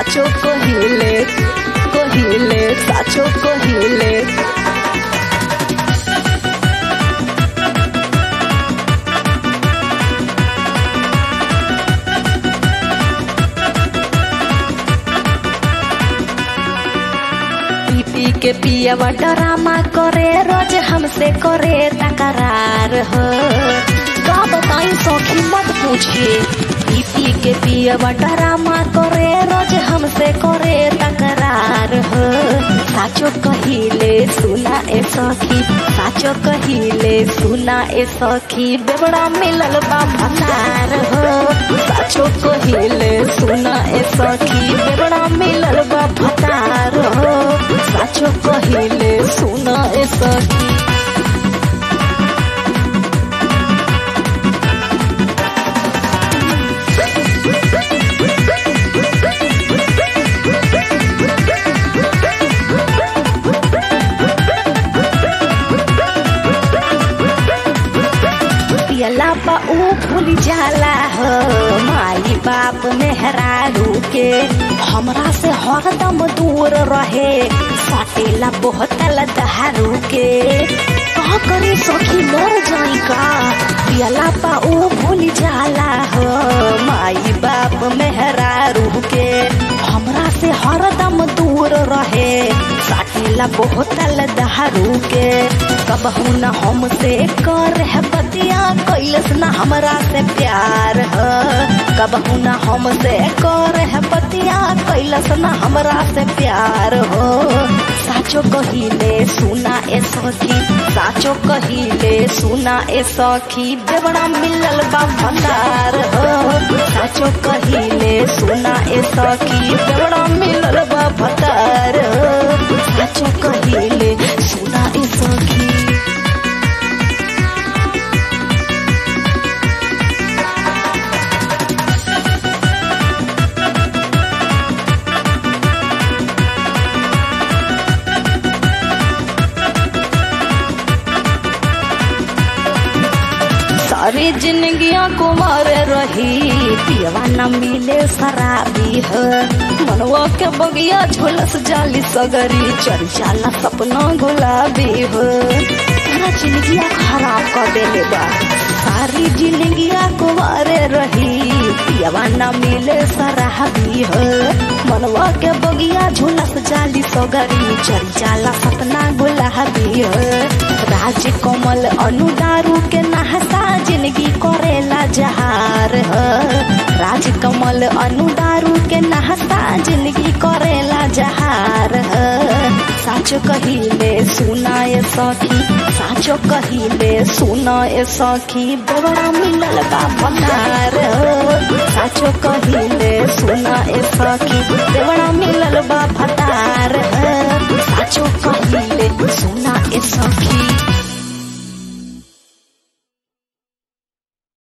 साचो कहिले कहिले साचो कहिले पी पी के पियवा डरामा करे रोज हमसे करे तकरार हो का बताई सौखी मत पूछिए पी पी के पियवा डरामा करे रोज हमसे करे तकरार हो साचो कहिले सुना ए सखी साचो कहिले सुना ए सखी बेबड़ा मिलल बा भसार हो साचो कहिले सुना ए सखी बेबड़ा मिलल बा भसार हो साचो कहिले सुना ए सखी पियला बा ऊ भूल जाला हो माई बाप मेहरारू के हमरा से हरदम दूर रहे सटेला बोहतल दहारू के का करे सखी मर जाई का पियला बा ऊ भूल जाला हो माई बाप मेहरारू के हमरा से हरदम दूर रहे साटेला बोहतल दहारू के कबहू न हमसे कर है बतिया कैलस न हमरा से प्यार ह कबहू न हमसे कर है बतिया कैलस न हमरा से प्यार हो साचो कहिले सुना ए सखी साचो कहिले सुना ए सखी बेवड़ा मिलल बा भंडार हो साचो कहिले सुना ए सखी बेवड़ा मिलल बा भंडार हो साचो कहिले सुना ए सखी सारी जिंदगियां कुमार रही पियवा न मिले शराबी है मनवा के बगिया झोलस जाली सगरी चल जाला सपना गुलाबी है तेरा जिंदगिया खराब कर देले बा सारी जिंदगिया कुमारे रही पियवा न मिले शराबी है मनवा के बगिया झोलस जाली सगरी चल जाला सपना गुलाबी है राज कमल अनुदारू के नहसा जिंदगी करेला जहार ह राज कमल अनुदारू के नहसा जिंदगी करेला जहार ह साचो कहिले सुनाए सखी साचो कहिले सुनाए सखी बड़ा मिलल बा भंडार हो साचो कहिले सुनाए सखी बड़ा मिलल बा भंडार